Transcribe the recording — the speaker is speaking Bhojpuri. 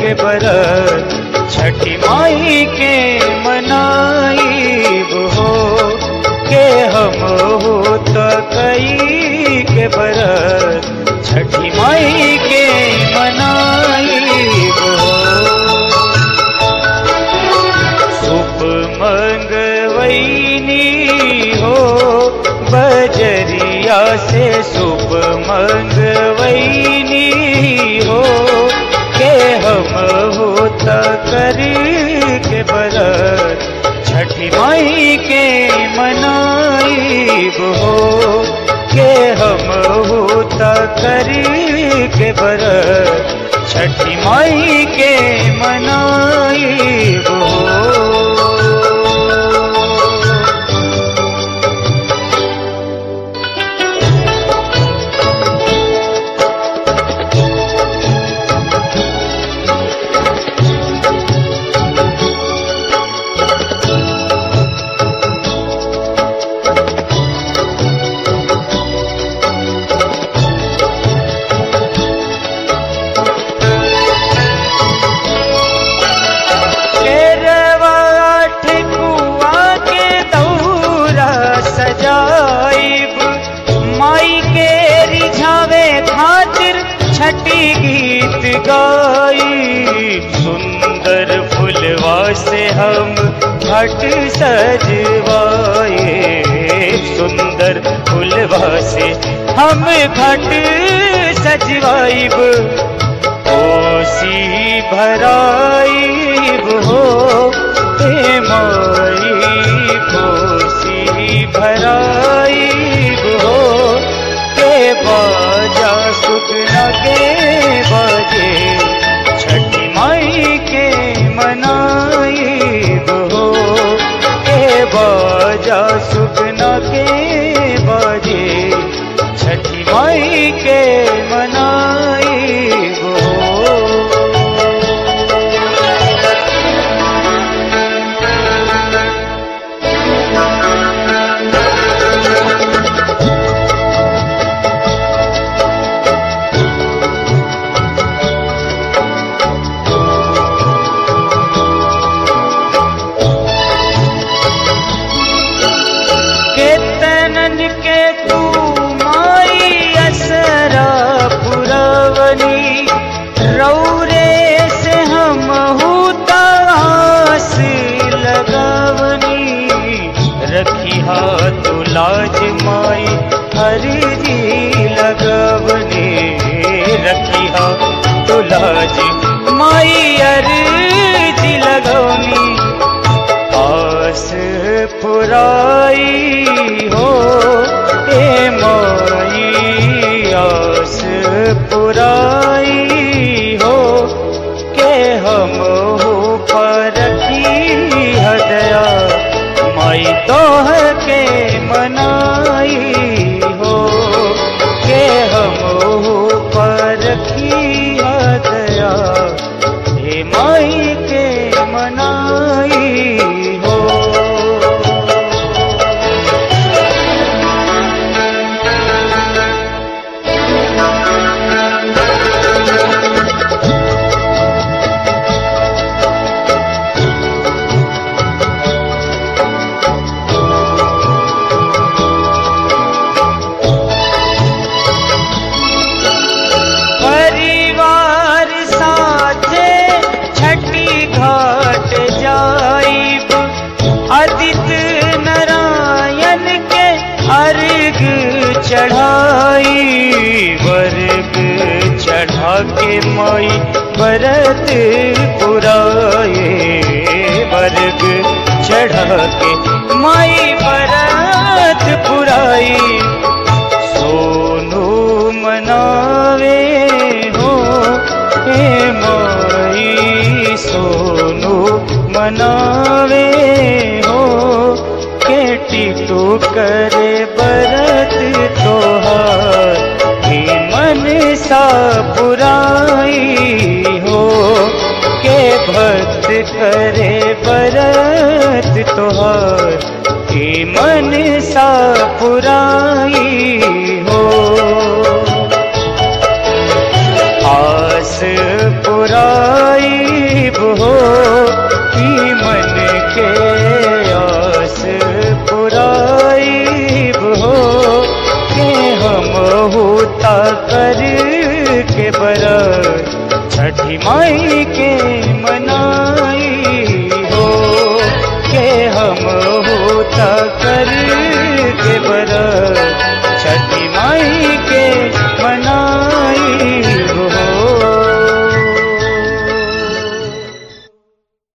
के बरत छठी माई के मनाई हो के हम हो तो कई के बरत छठी माई के मनाई हो सुप मंगवैनी हो बजरिया से सुप मंगवैनी हो के हम होता कर के बरत छठी माई के मनाई हो के हम होता कर के बरत छठी माई के मनाई हो केरवाठ कुआ के दौरा सजाइब माई के रिझावे खातिर छठी गीत गाई सुंदर फुलवा से हम घट सजवाए सुंदर फुलवा से हम घट सजवाइब कोसी भराइब हो हे माई कोसी भराइब हो के बाजा सुखना के बजे छठी माई के मनाइब हो के बाजा सुखना के बजे छठी माई के मनाइब हो केतनन के तू माई असरा पुरवनी रौरे से हम हुतास लगवनी रखी हाथ लाज माई हरिजी लगवनी रखी हाथ लाज माई हरिजी लगवनी आस पुराई हो ए माई आस पुराई हो के हम हो परखी हदया माई तोह के मनाई हो के हम हो परखी हदया हे माई के मनाई हो परिवार साथे छठी घाट जाइब आदित्य नारायण के अर्घ चढ़ाई वर्ग चढ़ा के माई भरत पुराए वर्ग चढ़ा के माई भरत पुराई सोनू मनावे हो हे माई सोनू मनावे हो केटी तो करे बरत तोहार हे मन सा पुराई हो के भक्त करे बरत तोहार हे मन सा पुराई हो आस पुराई के बरत छठी माई के